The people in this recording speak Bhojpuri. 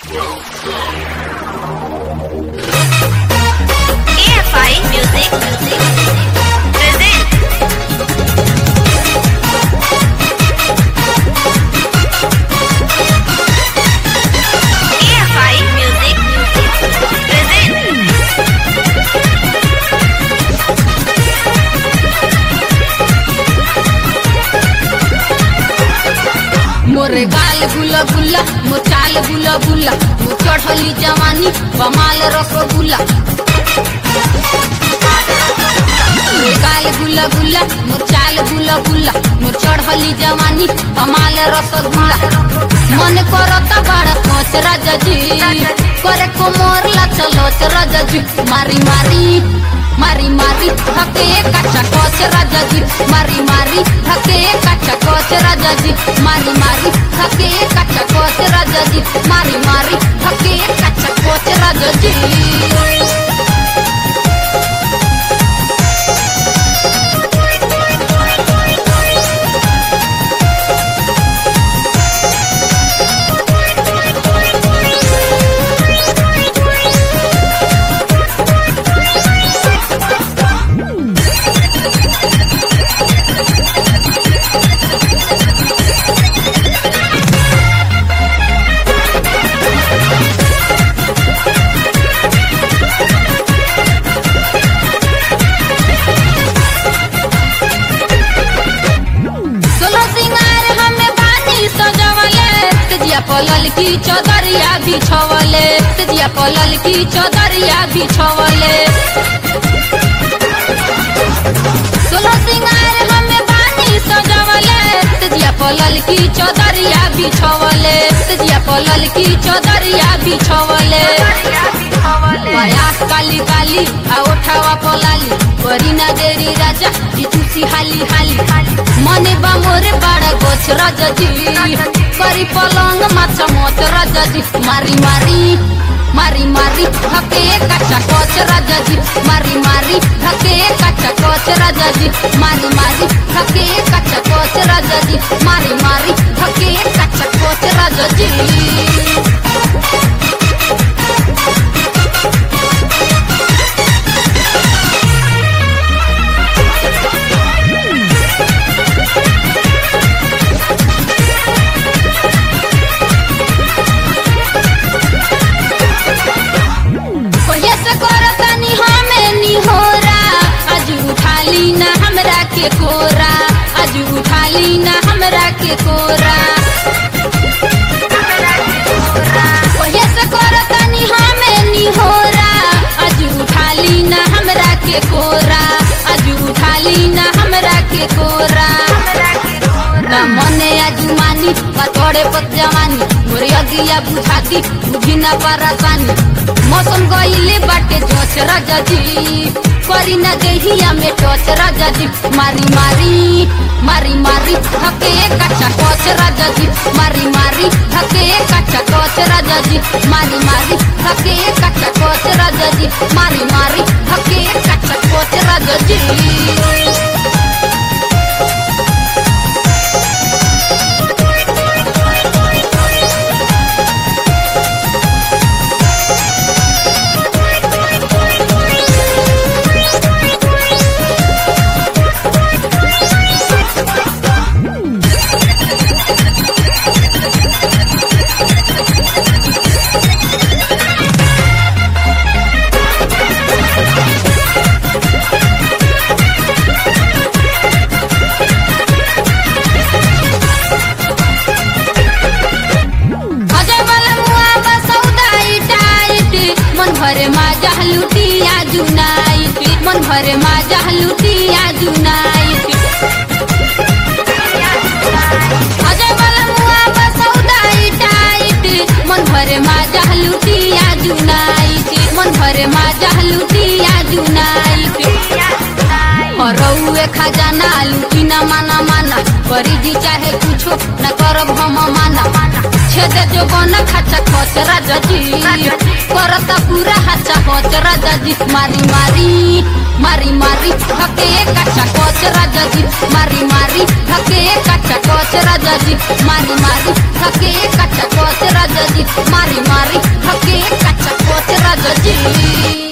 AFI Music present AFI Music present मोरे गाल गुला गुला मोर चाल गुला गुला मोर चढ़ली जवानी बमाल रसगुल्ला मोरे गाल गुला गुला मोर चाल गुला गुला मोर चढ़ली जवानी बमाल रसगुल्ला मन करता बड़ा सोच राजा जी करे को मोर ला चलो राजा जी मारी मारी मारी मारी हके काचा कोच राजा जी मारी मारी हके काचा कोच राजा जी मारी मारी हके काचा कोच राजा जी मारी मारी हके काचा कोच राजा जी सोलो सिंगार हमें बानी सजवले तेजिया पलल की चौदरिया बिछवले तेजिया पलल की चौदरिया बिछवले सोलो सिंगार हमें बानी सजवले तेजिया पलल की चौदरिया बिछवले तेजिया पलल की चौदरिया बिछवले प्रयास काली काली आ ओठावा पलाली करी ना देरी राजा ई तुसी हाली हाली मने बा मोरे बाड़ा गोछ राजा जी करी पलंग माछा मोच राजा जी मारी मारी मारी मारी हके काचा कोच राजा जी मारी मारी हके काचा कोच राजा जी मारी मारी हके काचा कोच राजा जी मारी मारी हके काचा कोच राजा जी कोये से करतनी हमें निहोरा आज उठाली ना हमरा के कोरा आज उठाली ना हमरा के कोरा कोये से करतनी हमें निहोरा आज उठाली ना हमरा के कोरा आज उठाली ना हमरा के कोरा ना मने आजुमानी बा तोड़े पत जवानी मोरे अगिया बुझाती बुझी ना परेशानी मौसम गईले बाटे जोश राजा जी करी ना देहिया में टोच राजा जी मारी मारी मारी मारी हके काचा कोच राजा जी मारी मारी हके काचा कोच राजा जी मारी मारी हके काचा कोच राजा जी मारी मारी हके काचा कोच राजा जी अजय वाला मुआ बसौदा इटाइट मन भरे मा जहलुटिया जुनाइट मन भरे मा जहलुटिया जुनाइट अजय वाला मुआ बसौदा इटाइट मन भरे मा जहलुटिया जुनाइट मन भरे मा जहलुटिया जुनाइट रउए खजाना लुटी न माना माना करी जी चाहे कुछो न करब हम माना दे जो बना खाचा खोच राजा जी करता पूरा हाचा खोच राजा जी मारी मारी मारी मारी धके काचा कोच राजा जी मारी मारी धके काचा कोच राजा जी मारी मारी धके काचा कोच राजा जी मारी मारी धके काचा कोच राजा जी